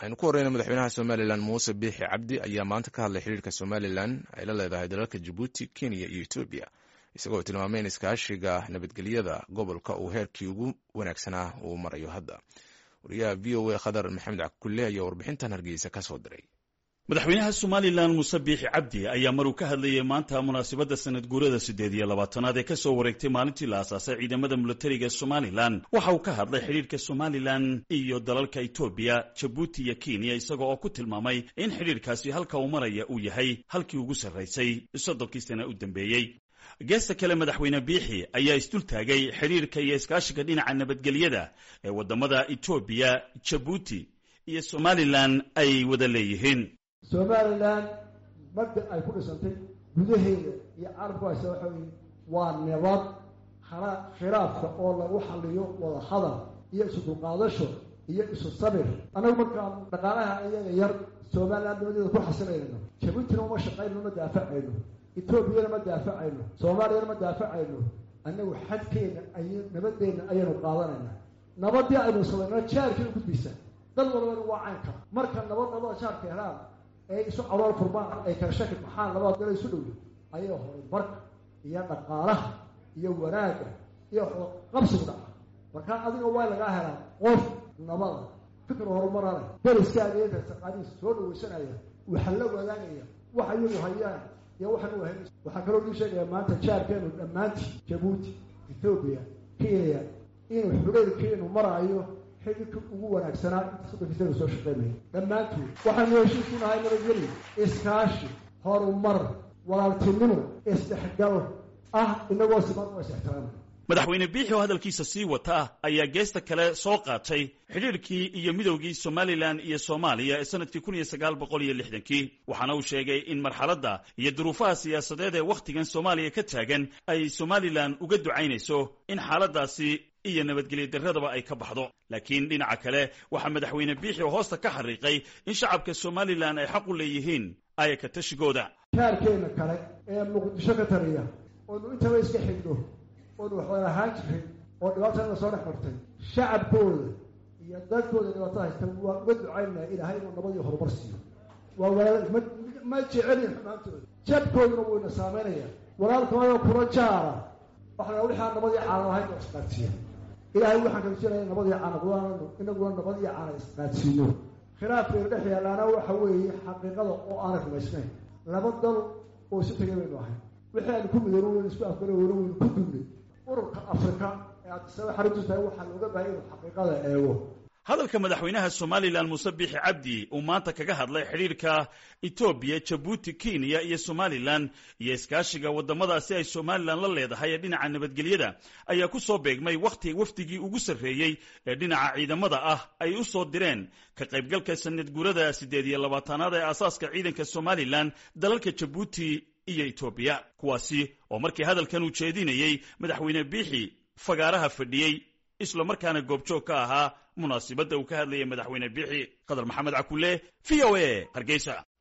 aynu ku horeyna madaxweynaha somalilan muuse biixi cabdi ayaa maanta ka hadlay xiriirka somalilan ay la leedahay dalalka jabuuti kenya iyo etoobiya isagoo tilmaamay in iskaashiga nabadgelyada gobolka uu heerkii ugu wanaagsanaa uu marayo hadda wariyaha v o a khadar maxamed cakulle ayaa warbixintan hargeysa ka soo diray madaxweynaha somalilan muuse biixi cabdi ayaa maruu ka hadlayay maanta munaasabadda sanad guurada siddeed iyo labaatanaad ee ka soo wareegtay maalintii la aasaasay ciidamada milatariga somalilan waxa uu ka hadlay xidhiirka somalilan iyo dalalka etoobiya jabuuti iyo kenya isaga oo ku tilmaamay in xidhiirkaasi halka uu maraya uu yahay halkii ugu sarraysay soddonkii sana u dambeeyey geesta kale madaxweyne biixi ayaa isdul taagay xidhiirka iyo iskaashiga dhinaca nabadgelyada ee waddamada etoobiya jabuuti iyo somalilan ay wada leeyihiin somalilan mabda ay ku dhisantay gudaheeda iyo carabku haysa waxa weye waa nabad khilaafka oo lagu xaliyo wada hadal iyo isu dulqaadasho iyo isu sabir annagu markaan dhaqaalaha iyaga yar somalilan nabadeeda ku xasilayno jabuutina uma shaqayno ma daafacayno etoobiyana ma daafacayno soomaaliyana ma daafacayno annagu xadkeena ay nabadeenna ayaynu qaadanayna nabadii aynu samayno jaarkiina gudbaysa dal walbana waa caynka marka nabad nabada jaarka helaan ee isu calool furmaan ay kala shaki maxaan labada dalo isu dhow ayay horumarka iyo dhaqaalaha iyo wanaagga iyo qabsigu dhaca markaa adiga waa lagaa helaa qof nabada fikr horumarana dariskaaga taqaaniis soo dhawaysanaya waxaa la wadaagaya waxa iyagu hayaan iyo waxan u hayn waxaa kaloo dii sheegaya maanta jaarkeenu dhammaantii jabuuti ethoobiya kenya inuu xureyrkeenu maraayo xididka ugu wanaagsanaa inta sodonkiisanu soo shaqeynaya dhammaantood waxaanu heshiisku nahay nabadgeli iskaashi horumar walaaltinimo isdhexgal ah inagoo siman oo is-ixtiraama madaxweyne biixi oo hadalkiisa sii wata ayaa geesta kale soo qaatay xidhiirkii iyo midowgii somalilan iyo soomaaliya ee sanadkii kun iyo sagaal boqol iyo lixdankii waxaana uu sheegay in marxaladda iyo duruufaha siyaasadeed ee wakhtigan soomaaliya ka taagan ay somalilan uga ducaynayso in xaaladaasi iyo nabadgelyo darradaba ay ka baxdo laakiin dhinaca kale waxaa madaxweyne biixi oo hoosta ka xariiqay in shacabka somalilan ay xaq u leeyihiin ayaka tashigooda jaarkeena kale ee muqdisho ka taliya oonu intaba iska xigno oonu waxwada ahaan jirin oo dhibaatana soo dhex martay shacabkooda iyo dadkooda dhibaato haysta waa uga ducaynaya ilaahay inuu nabadii horumar siiyo waa walaal ma ma jecelin xumaantooda jabkooduna wuu ina saameynaya walaalkooda kula jaara waxaa wixaa nabadii caana lahayn oo isqaadsiiya ilaahay waxaan kaujinaya nabadii caana inaguna nabadii caana isqaadsiino khilaafkeenu dhex yaalaana waxa weeye xaqiiqada oo aanay rumaysnayn laba dal oo isu tegay baynu ahay wixii aynu ku midoono waynu isku afgaro weyno waynu ku dugnay ururka afrika ee addisaba xariisu tahay waxaa looga baahaya inuu xaqiiqada eego hadalka madaxweynaha somalilan muuse biixi cabdi uu maanta kaga hadlay xidhiirka etoobiya jabuuti kenya iyo somalilan iyo iskaashiga waddamadaasi ay somalilan la leedahay ee dhinaca nabadgelyada ayaa ku soo beegmay wakhti wafdigii ugu sarreeyey ee dhinaca ciidamada ah ay u soo direen ka qaybgalka sanad guurada siddeed iyo labaatanaad ee aasaaska ciidanka somalilan dalalka jabuuti iyo etoobiya kuwaasi oo markii hadalkan uu jeedinayey madaxweyne biixi fagaaraha fadhiyey isla markaana goobjoog ka ahaa munaasibadda uu ka hadlayay madaxweyne biixi qadar maxamed cakulle v o a hargeysa